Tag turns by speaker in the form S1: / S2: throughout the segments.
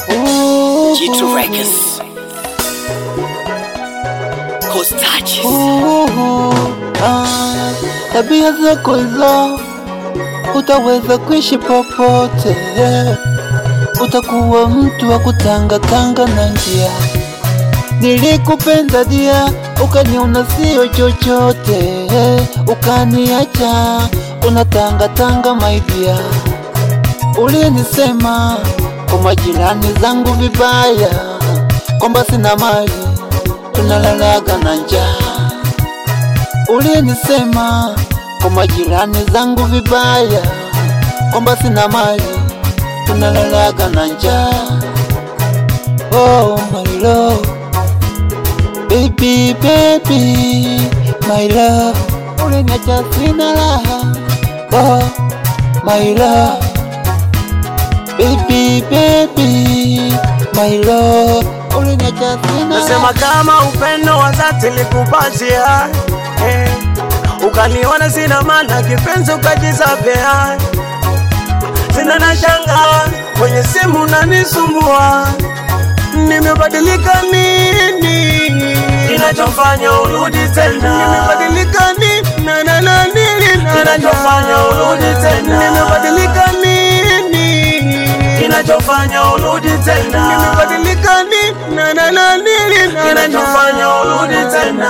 S1: G2 Records. Coast touches.
S2: Ah, tabia zako hizo utaweza kuishi popote, utakuwa mtu wa kutangatanga na njia. Nilikupenda dia, ukaniona sio chochote, ukaniacha unatangatanga maidia. Ulinisema kwa majirani zangu vibaya, kwamba sina mali, tunalalaga na njaa. Ulinisema kwa majirani zangu vibaya, kwamba sina mali, tunalalaga na njaa. Oh my love, baby baby, my love, uliniacha sina raha. Oh my love, baby baby, my love, uliniacha sina
S3: Nasema kama upendo wa dhati likupatia eh, ukaniona sina maana kipenzi ukajizabea, sina na shanga kwenye simu nanisumbua, nimebadilika nini kinachofanya urudi tena? Nimebadilika nini na na na nini na kinachofanya urudi tena? Nimebadilika nini kinachofanya urudi tena? Nimebadilika nini na na na nini na kinachofanya urudi tena?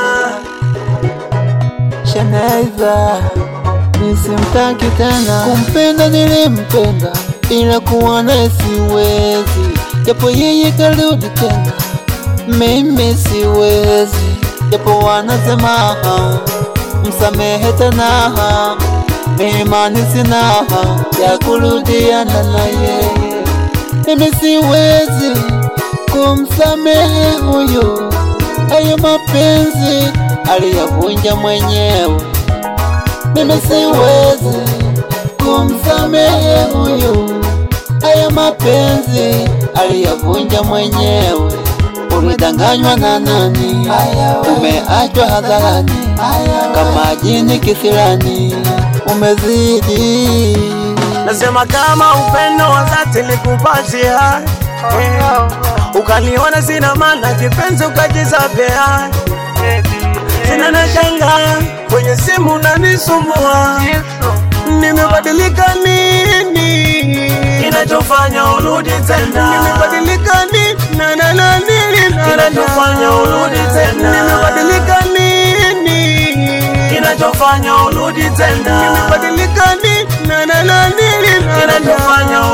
S2: Shanaiza nisimtaki tena, kumpenda nilimpenda, ila kuwa naye siwezi, japo yeye karudi tena, mimi siwezi, japo wanasema msamehe tena, imani sina ya kurudiana na yeye, mimi siwezi kumsamehe huyo, hayo mapenzi aliyavunja mwenyewe. Mimi siwezi kumsamehe huyu, haya mapenzi aliyavunja mwenyewe. Ulidanganywa na nani? Umeachwa hadharani kama jini kisirani, umezidi.
S3: Nasema kama upendo wa dhati likupatia eh, ukaniona sina maana kipenzi ukajizabea, sina na shanga kwenye simu nanisumbua, nimebadilika nini kinachofanya urudi tena? Nimebadilika nini na na na nini na kinachofanya urudi tena? Nimebadilika nini kinachofanya urudi tena? Nimebadilika nini na na na nini na kinachofanya